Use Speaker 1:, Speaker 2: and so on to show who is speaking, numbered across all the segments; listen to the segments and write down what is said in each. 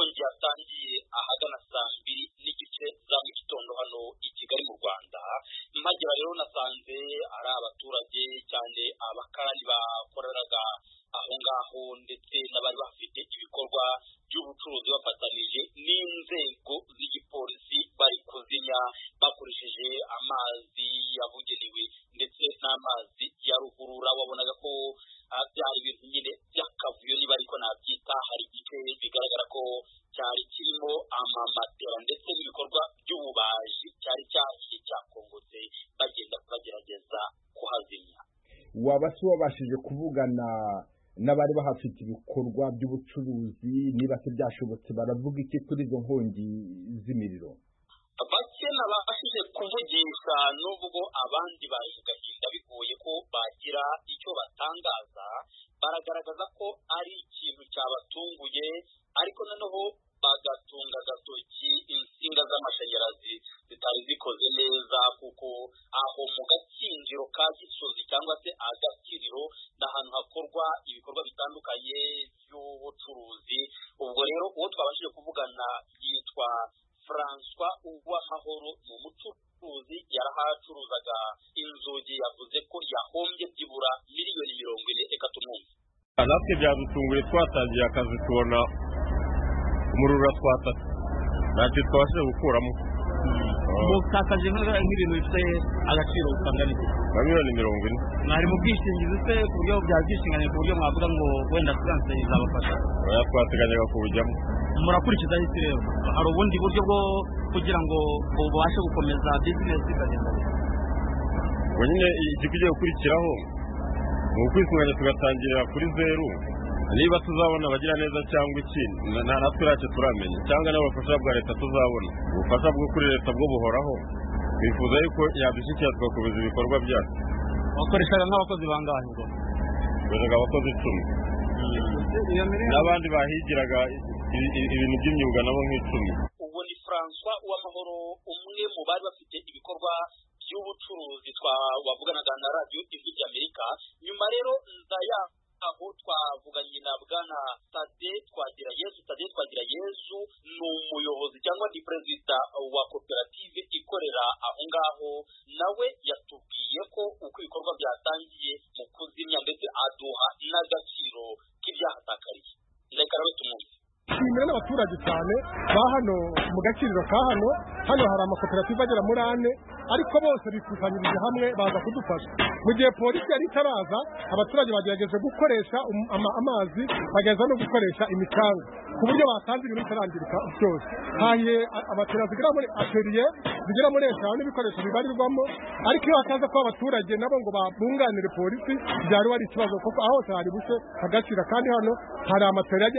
Speaker 1: yatangiye ahagana saa mbiri n'igice za mu gitondo hano i Kigali mu Rwanda mpagera rero nasanze ari abaturage cyane abakarani bakoreraga aho ngaho ndetse n'abari bafite ibikorwa by'ubucuruzi bafatanije n'inzego z'igipolisi bari kuzimya bakoresheje amazi yabugenewe ndetse n'amazi ya ruhurura wabonaga ko byari ibintu nyine by'akavuyo niba ariko nabyita hari igice bigaragara ko cyari kirimo amamatera ndetse n'ibikorwa by'ububaji cyari cyahiye cyakongotse bagenda bagerageza kuhazimya
Speaker 2: waba se wabashije kuvugana n'abari bahafite ibikorwa by'ubucuruzi niba se byashobotse baravuga iki kuri izo nkongi z'imiriro
Speaker 1: bake nabashije kuvugisha n'ubwo abandi baje gahinda bigoye ko bagira icyo batangaza baragaragaza ko ari ikintu cyabatunguye ariko noneho bagatunga agatoki insinga z'amashanyarazi zitari zikoze neza kuko aho mu gakinjiro ka gisozi cyangwa se agakiriro ni ahantu hakorwa ibikorwa bitandukanye by'ubucuruzi ubwo rero uwo twabashije kuvugana yitwa François Uwamahoro ni umucuruzi yarahacuruzaga inzugi yavuze ko yahombye byibura miliyoni mirongo ine reka tumwumve
Speaker 3: natwe byadutunguye twatangiye akazi tubona umuriro uratwataka ntacyo twabashije gukuramo
Speaker 4: mukataje nk'ibintu bifite agaciro kangana iki
Speaker 3: na miliyoni mirongo ine
Speaker 4: mwari mu bwishingizi se ku buryo bya bwishingizi ku buryo mwavuga ngo wenda asiranse izabafasha
Speaker 3: oya twateganyaga kubujyamo
Speaker 4: murakurikiza ahise rero hari ubundi buryo bwo kugira ngo ubashe gukomeza bizinesi ikagenda
Speaker 3: ubwo nyine igikwiye gukurikiraho ni ukwisunganya tugatangirira kuri zeru niba tuzabona abagira neza cyangwa iki nta natwe ntacyo turamenya cyangwa n'ubufasha bwa leta tuzabona ubufasha bwo kuri leta bwo buhoraho twifuza yuko yadushyikira tugakomeza ibikorwa byacu
Speaker 4: wakoreshaga nk'abakozi bangahe ngo
Speaker 3: twakoreshaga abakozi icumi n'abandi bahigiraga ibintu by'imyuga nabo nk'icumi
Speaker 1: ubu ni francois uwamahoro umwe mu bari bafite ibikorwa by'ubucuruzi twavuganaga na radiyo ijwi ry'amerika nyuma rero ndaya aho twavuganye na bwana sade twagira yesu sade twagira yesu ni umuyobozi cyangwa ni perezida wa koperative ikorera aho ngaho nawe yatubwiye ko uko ibikorwa byatangiye mu kuzimya ndetse aduha n'agaciro k'ibyahatakariye reka rero tumwumve
Speaker 5: nshimira n'abaturage cyane ba hano mu gaciro ka hano hano hari amakoperative agera muri ane ariko bose bikusanyirije hamwe baza kudufasha mu gihe polisi yari itaraza abaturage bagerageje gukoresha amazi bagerageza no gukoresha imicanga ku buryo batanze ibintu bitarangirika byose hahiye abatera zigera muri ateriye zigera muri eshanu n'ibikoresho bibarirwamo ariko iyo hataza kuba abaturage nabo ngo babunganire polisi byari wari ikibazo kuko aho hose hari buce agacira kandi hano hari amateriye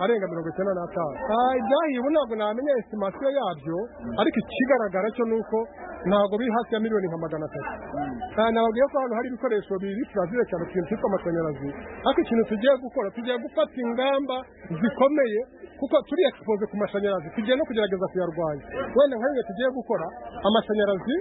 Speaker 5: arenga mirongo icyenda n'atanu ibyahiye ubu ntabwo namenya esitimasiyo yabyo ariko ikigaragara cyo ni uko ntabwo biri hasi ya miliyoni nka magana atatu nababwiye ko hano hari ibikoresho biri turazire cyane ikintu cyitwa amashanyarazi ariko ikintu tugiye gukora tugiye gufata ingamba zikomeye kuko turi egisipoze ku mashanyarazi tugiye no kugerageza kuyarwanya wenda nka bimwe tugiye gukora amashanyarazi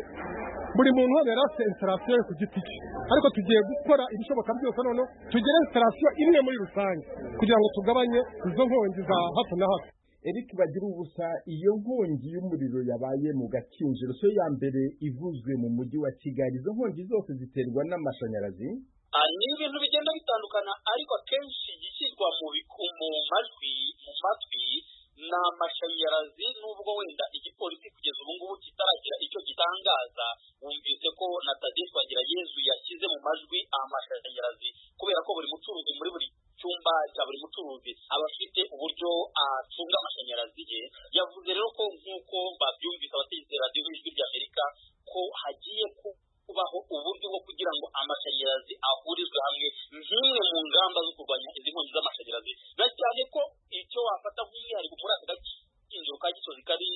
Speaker 5: buri muntu wese yari afite instalasiyo ku giti cye ariko tugiye gukora ibishoboka byose noneho tugire instalasiyo imwe muri rusange kugira ngo tugabanye izo nkongi za hato na hato
Speaker 2: eric bagira ubusa iyo nkongi y'umuriro yabaye mu gakinjiro so ya mbere ivuzwe mu mujyi wa kigali izo nkongi zose ziterwa n'amashanyarazi
Speaker 1: ni ibintu bigenda bitandukana ariko akenshi igishyirwa mu majwi mu matwi ni amashanyarazi nubwo wenda igipolisi kugeza ubu ngubu kitaragira icyo gitangaza wumvise ko na tadiyo twagira yezu yashyize mu majwi amashanyarazi kubera ko buri mucuruzi muri buri cyumba cya buri mucuruzi aba afite uburyo acunga amashanyarazi ye yavuze rero ko nk'uko babyumvise abategetsi radiyo y'ijwi ry'amerika ko hagiye kubaho uburyo bwo kugira ngo amashanyarazi ahurizwe hamwe nk'imwe mu ngamba zo kurwanya izi nkongi z'amashanyarazi na cyane ko icyo wafata nk'umwihariko muri aka gakinjiro ka gisozi kari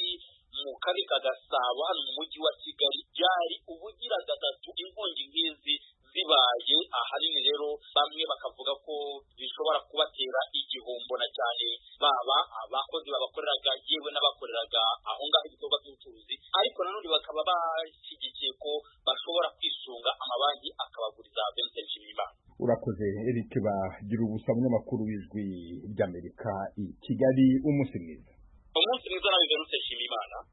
Speaker 1: mu karere ka gasabo hano mu mujyi wa kigali byari ubugira gatatu inkongi nk'izi zibaye ahanini rero bamwe bakavuga ko bishobora kubatera igihombo na cyane baba abakozi babakoreraga yewe n'abakoreraga aho ngaho ibikorwa by'ubucuruzi ariko nanone bakaba bashyigikiye ko bashobora kwisunga amabanki akabaguriza benseri nshimiyimana
Speaker 2: urakoze eric bagira ubusa umunyamakuru w'ijwi ry'amerika i kigali umunsi mwiza
Speaker 1: nshimimana